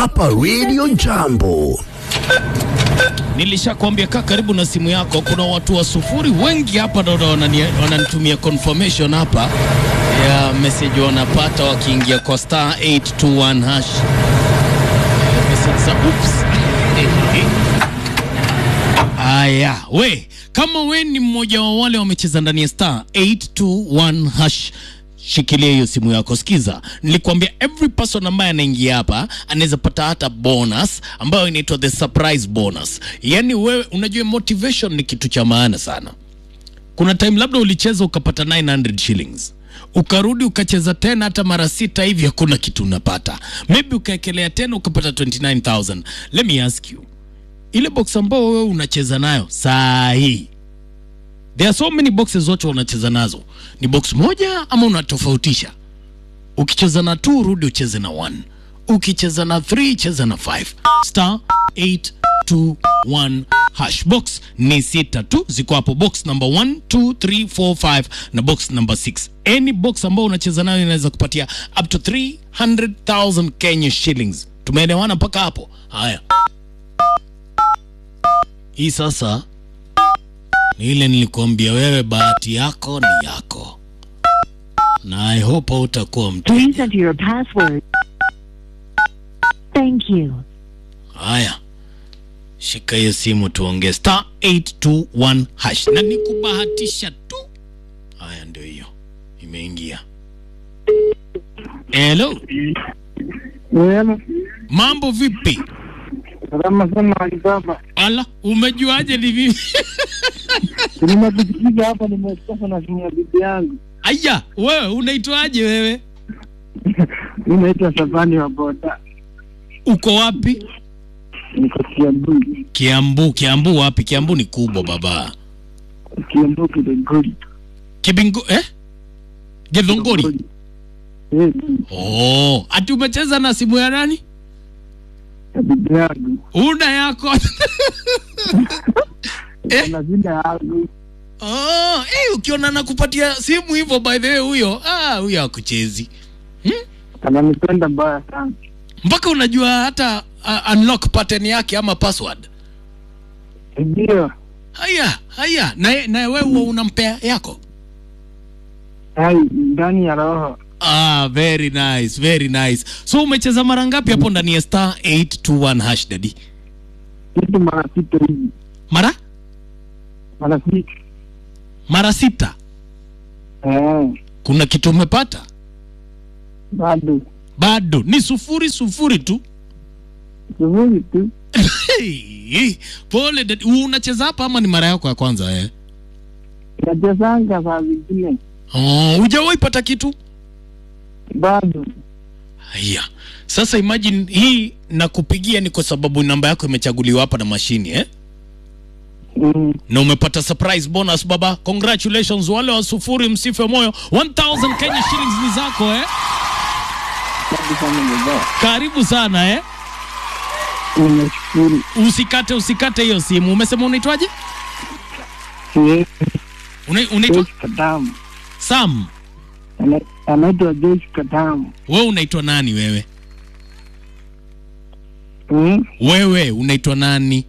hapa Radio Jambo. Nilishakwambia kaa karibu na simu yako. Kuna watu wa sufuri wengi hapa ndo wanani- wananitumia confirmation hapa ya message wanapata wakiingia kwa star 821 hash message za oops. Aya, we kama we ni mmoja wa wale wamecheza ndani ya star 821 hash shikilia hiyo simu yako. Sikiza, nilikwambia every person ambaye anaingia hapa anaweza pata hata bonus ambayo inaitwa the surprise bonus. Yaani wewe unajua motivation ni kitu cha maana sana. Kuna time labda ulicheza ukapata 900 shillings ukarudi ukacheza tena hata mara sita hivi, hakuna kitu unapata. Maybe ukaekelea tena ukapata 29000 let me ask you ile box ambayo wewe unacheza nayo saa hii there are so many boxes zote unacheza nazo ni box moja ama unatofautisha ukicheza na 2 rudi ucheze na 1 ukicheza na 3 cheza na 5 star 821 hash box ni sita tu ziko hapo box number 1 2 3 4 5 na box number 6 any box ambayo unacheza nayo inaweza kupatia up to 300000 Kenya shillings tumeelewana mpaka hapo haya hii sasa ni ile nilikuambia wewe, bahati yako ni yako, na I hope utakuwa mtu. Please enter your password. Thank you. Haya, shika hiyo simu tuongee, star 821 hash, na nikubahatisha tu. Haya, ndio hiyo imeingia. Hello, Wema, mambo vipi? salama sana Alibaba. Ala, umejuaje ni mimi? Nimekusikiza hapa, nimetoka na simu ya bibi yangu. Aya, wewe unaitwaje wewe? Mi naitwa Sabani wa boda, Uko wapi? niko Kiambu. Kiambu. Kiambu wapi? Kiambu ni kubwa baba. Kiambu Kideguri. Kibingo eh? Githunguri. Eh, Oh, ati umecheza na simu ya nani? ya bibi yangu Una yako. Eh? na vile yangu oh, eh, ukiona nakupatia simu hivyo by the way huyo, ah, huyo akuchezi. ananipenda mbaya sana. Mpaka unajua hata uh, unlock pattern yake ama password. Ndio Haya, haya. Na na wewe huwa unampea yako? hai ndani ya roho Ah, very nice, very nice. So umecheza mara ngapi hapo ndani ya star 821 hash daddy? kitu mara sita hivi, Mara mara sita. mara sita. Eh, Kuna kitu umepata? bado Bado ni sufuri sufuri tu. shughuli tu. Hey, pole dad. Unacheza hapa ama ni mara yako ya kwanza eh? Nachezanga saa zingine Oh, hujawahi pata kitu? bado. Haya. Sasa imagine hii nakupigia ni kwa sababu namba yako imechaguliwa hapa na mashini eh? Mm, Na umepata surprise bonus baba. Congratulations wale wa sufuri msife moyo. 1000 Kenya shillings ni zako eh? bado sana baba. Karibu sana eh? Nimeshukuru. Usikate usikate hiyo simu. Umesema unaitwaje? Siwezi Una, unaitwa Joyce Katamu. Sam. Ana- Anaitwa Joyce Katamu. Wewe unaitwa nani wewe? Mm, Wewe unaitwa nani?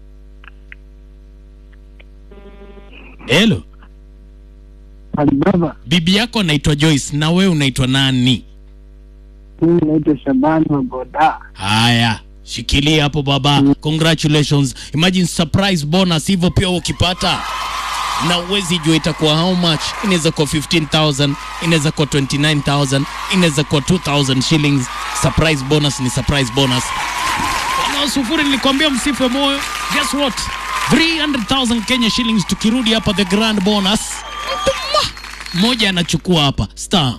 Hello. Alibaba. Bibi yako anaitwa Joyce na wewe unaitwa nani? Mimi naitwa Shabani wa boda. Haya, shikilia hapo baba. Congratulations. Imagine surprise bonus hivyo pia ukipata. Na uwezi jua itakuwa how much. Inaweza kuwa 15,000, inaweza kuwa 29,000, inaweza kuwa 2,000 shillings. Surprise bonus ni surprise bonus. Wana sufuri nilikwambia msife moyo. Guess what? 300,000 Kenya shillings tukirudi hapa the grand bonus. Mtuma. Mmoja anachukua hapa star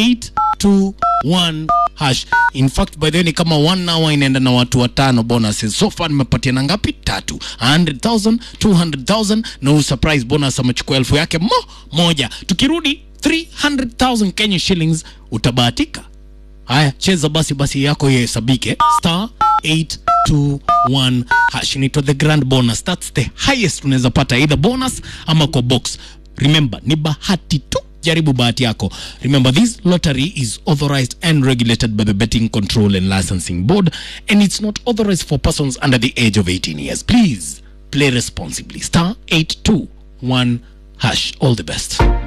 821 hash. In fact by the way ni kama one hour inaenda na watu watano bonuses. So far nimepatia na ngapi? Tatu. 100,000, 200,000 na huu surprise bonus amechukua elfu yake mo moja. Tukirudi 300,000 Kenya shillings utabahatika. Haya, cheza basi basi yako ihesabike. Star 821 hash inaitwa the grand bonus. That's the highest unaweza pata either bonus ama kwa box. Remember, ni bahati tu jaribu bahati yako remember this lottery is authorized and regulated by the betting control and licensing board and it's not authorized for persons under the age of 18 years please play responsibly star 821 hash all the best